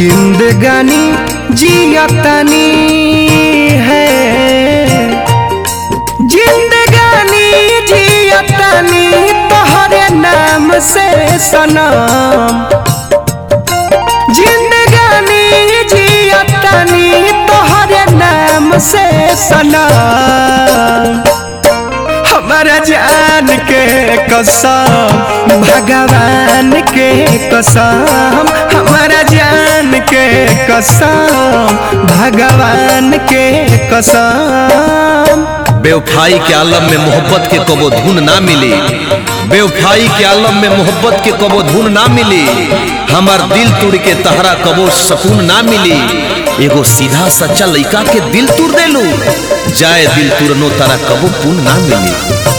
जिंदगानी जियतनी है जिंदगानी जियतनी तोहरे नाम से सनम जिंदगानी जियतनी तोहरे नाम से सनम हमारा जान के कसम भगवान के कसम हमारा जान के कसम भगवान के कसम बेवफाई के आलम में मोहब्बत के कबो धुन ना मिली बेवफाई के आलम में मोहब्बत के कबो धुन ना मिली हमार दिल तुड़ के तहरा कबो सकून ना मिली एगो सीधा सच्चा लइका के दिल तुड़ देलू जाए दिल तुरनो तारा कबो पुन ना मिली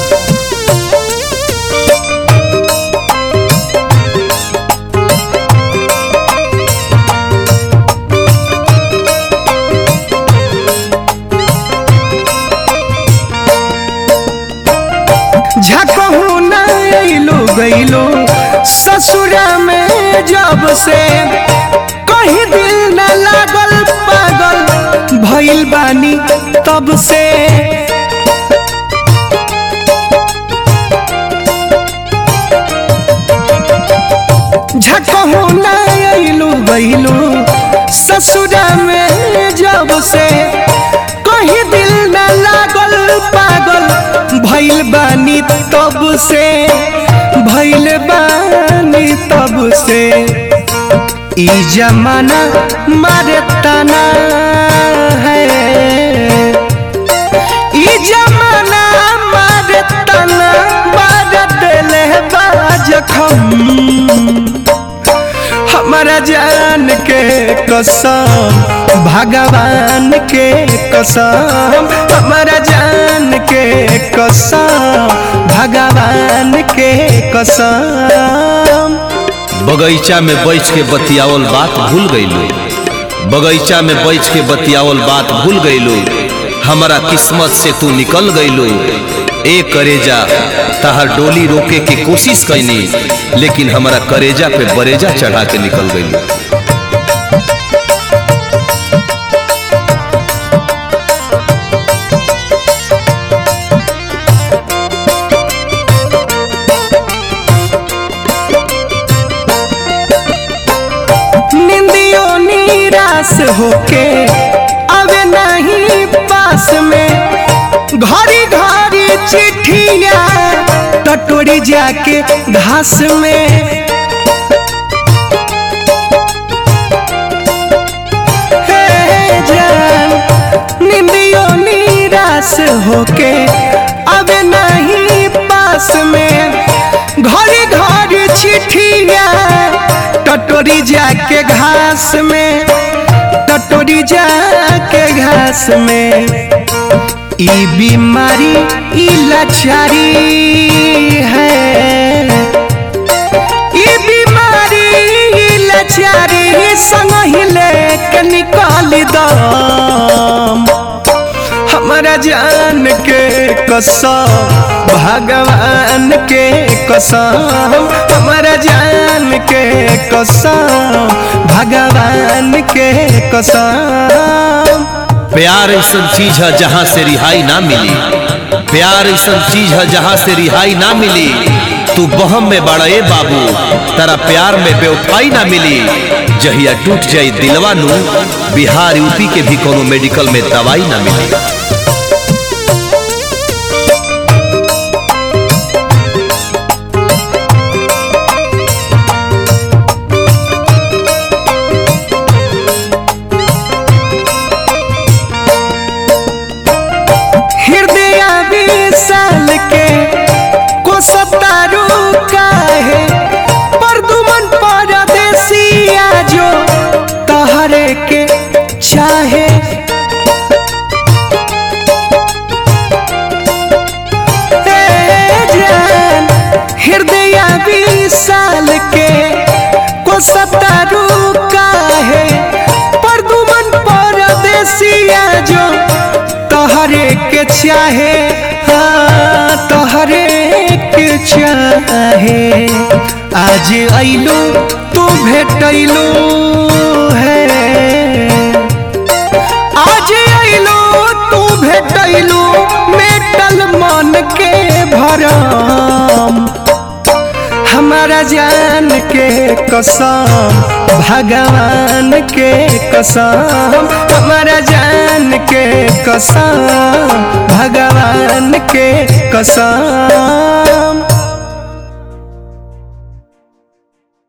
झकहू न अइलू गइलू ससुरा में जब से कहीं दिल न लागल पागल भइल बानी तब से झकहू न अइलू गइलू ससुरा में जब से कहीं दिल न लागल पागल भइल बानी तब से भइल बानी तब से ई जमाना मारे तना है ई जमाना मारे तना मारे दिले बाजखम हमारा जान के कसम भगवान के कसम हमारा जान के कसम भगवान के कसम बगीचा में बैठ के बतियावल बात भूल गईलू बगीचा में बैठ के बतियावल बात भूल गईलू हमारा किस्मत से तू निकल गईलू ए करेजा तहार डोली रोके की कोशिश कैनी लेकिन हमारा करेजा पे बरेजा चढ़ा के निकल गईलू निंदियों निराश होके अवे नहीं पास में घड़ी घड़ी चिट्ठिया टटोरी जाके घास में हे जान निंदियों निराश होके अवे नहीं पास में घड़ी घड़ी चिट्ठिया टटोरी जाके घास में टटोरी जाके घास में ई बीमारी ई लाचारी है ई बीमारी ई लाचारी संग ही लेके निकाल दम हमारा जान के कसम भगवान के कसम हमारा जान के कसम भगवान के कसम प्यार ऐसा चीज है जहाँ से रिहाई ना मिली प्यार ऐसा चीज है जहाँ से रिहाई ना मिली तू बहम में बड़ा ए बाबू तारा प्यार में बेवफाई ना मिली जहिया टूट जाई दिलवा नू बिहार यूपी के भी कोनो मेडिकल में दवाई ना मिली हृदय विशाल के को सतारू काहे परदुमन परदेसिया जो तहरे के चाहे ए जान हृदय विशाल के को सतारू काहे परदुमन परदेसिया जो तोहरे के चाहे हाँ तोहरे के चाहे आज अइलू तू भेटैलू है आज अइलो तू भेटैलू मेटल मन के भरम हमारा जान के कसम भगवान के कसम हमारा जान के कसम भगवान के कसम